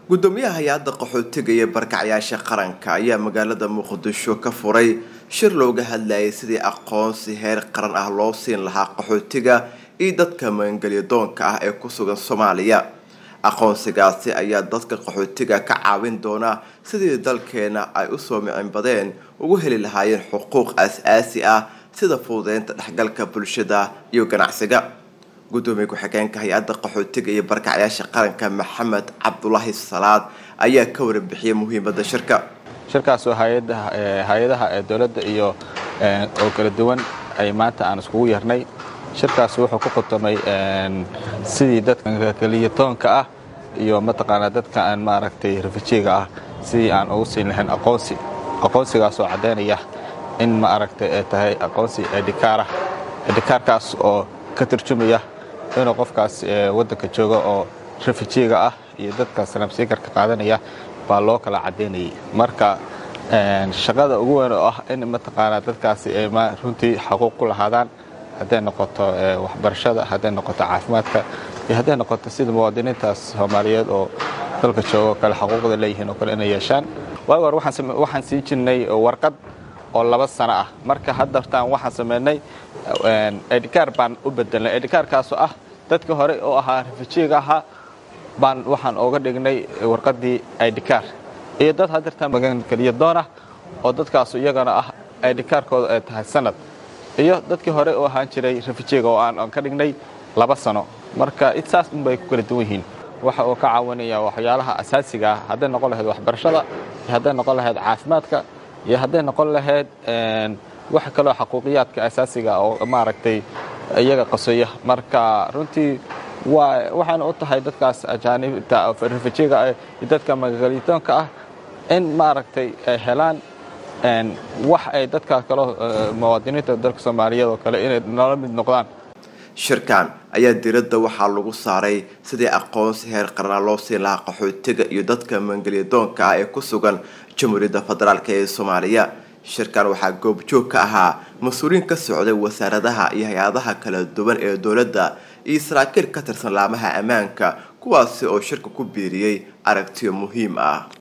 gudoomiyaha hay-adda qaxootiga iyo barkacyaasha qaranka ayaa magaalada muqdisho ka furay shir looga hadlayay sidii aqoonsi heer qaran ah loo siin lahaa qaxootiga iyo dadka magangelyadoonka ah ee ku sugan soomaaliya aqoonsigaasi ayaa dadka qaxootiga ka caawin doona sidii dalkeena ay usoo micinbadeen ugu heli lahaayeen xuquuq as-aasi ah sida fududeynta dhexgalka bulshada iyo ganacsiga gudoomiye ku-xigeenka hay-adda qaxootiga iyo barkacyaasha qaranka maxamed cabdulaahi salaad ayaa ka warbixiyay muhiimada shirka shirkaas oo hay-adaha ee dowladda iyo oo kala duwan ay maanta aan iskugu yarnay shirkaas wuxuu ku khutamay sidii dadka keliyatoonka ah iyo mataqaanaa dadka aan maaragtay rafijiga ah sidii aan ugu siin lahayn aqoonsi aqoonsigaasoo caddaynaya in ma aragtay ay tahay aqoonsi edhikaarah edhikaarkaas oo ka turjumaya inuu qofkaas waddanka jooga oo rafijiga ah iyo dadka sanabsiikarka qaadanaya baa loo kala caddaynayay marka shaqada ugu weyn oo ah in mataqaanaa dadkaasi ay runtii xaquuq ku lahaadaan hadday noqoto waxbarashada hadday noqoto caafimaadka iyo hadday noqoto sida muwaadiniintaas soomaaliyeed oo dalka jooga oo kale xaquuqda leeyihiin oo kale inay yeeshaan waagi hore waxaan sii jirnay warqad oo laba sano ah marka haddartaan waxaan samaynay edhikaar baan u bedelnay edhikaarkaasoo ah dadka hore oo ahaa rafijiga ahaa baan waxaan ooga dhignay warqaddii edhikaar iyo dad haddartaan magangelyadoon ah oo dadkaasu iyagana ah edhikaarkooda ay tahay sanad iyo dadkii hore oo ahaan jiray rafijiga oo aan ka dhignay laba sano marka saas unbay ku kala duwan yihiin waxa uu ka caawinaya waxyaalaha asaasiga ah hadday noqon lahayd waxbarashada iyo hadday noqon lahayd caafimaadka iyo hadday noqon lahayd wax kaloo xaquuqiyaadka asaasiga oo maaragtay iyaga qasoya marka runtii waxayna u tahay dadkaas ajaanibta rafijiga iyo dadka magagalitoonka ah in maaragtay ay helaan wax ay dadka kaloo muwaadiniinta dalka soomaaliyeed oo kale inay nala mid noqdaan shirkan ayaa diradda waxaa lagu saaray sidii aqoonsi heer qarana loo siin lahaa qaxootiga iyo dadka maangelyadoonka ah ee ku sugan jamhuuriyadda federaalk ee soomaaliya shirkan waxaa goobjoog ka ahaa mas-uuliyiin ka socday wasaaradaha iyo hay-adaha kala duwan ee dowladda iyo saraakiil ka tirsan laamaha ammaanka kuwaasi oo shirka ku biiriyey aragtiyo muhiim ah